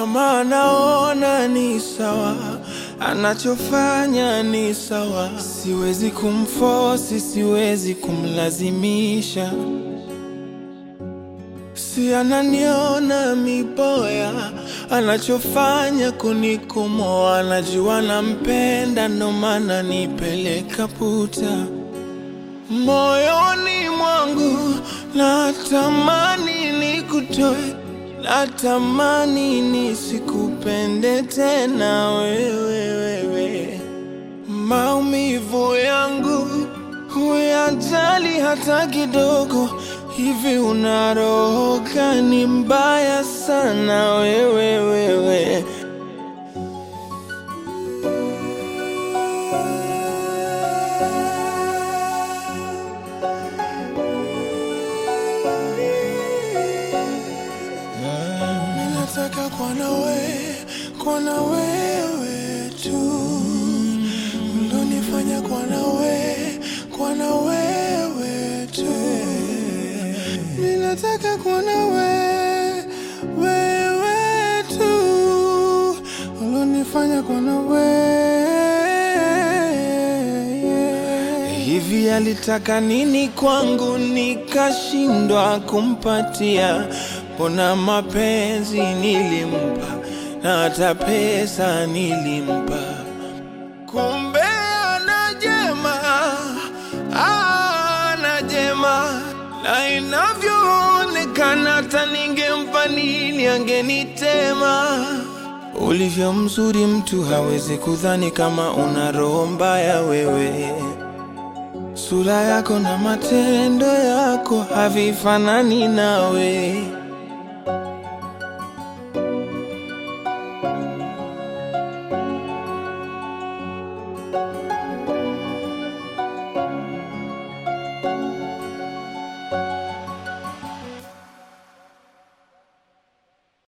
kama anaona ni sawa, anachofanya ni sawa. Siwezi kumfosi, siwezi kumlazimisha. Si ananiona miboya, anachofanya kunikomoa. Anajua nampenda, ndo maana nipeleka puta moyoni mwangu. Natamani nikutoe, natamani nisikupende tena wewe, wewe. Maumivu yangu huyajali hata kidogo. Hivi una roho gani mbaya sana wewe, wewe. Ninataka kuwa na wewe, kuwa na wewe tu, ulonifanya kuwa na wewe, kuwa na wewe tu. Ninataka kuwa na wewe, wewe tu, ulonifanya kuwa na wewe. Hivi alitaka nini kwangu nikashindwa kumpatia? Mbona mapenzi nilimpa na hata pesa nilimpa, kumbe ana jema, ana jema, na inavyoonekana hata ningempa nini angenitema. Ulivyo mzuri mtu hawezi kudhani kama una roho mbaya wewe. Sura yako na matendo yako havifanani nawe.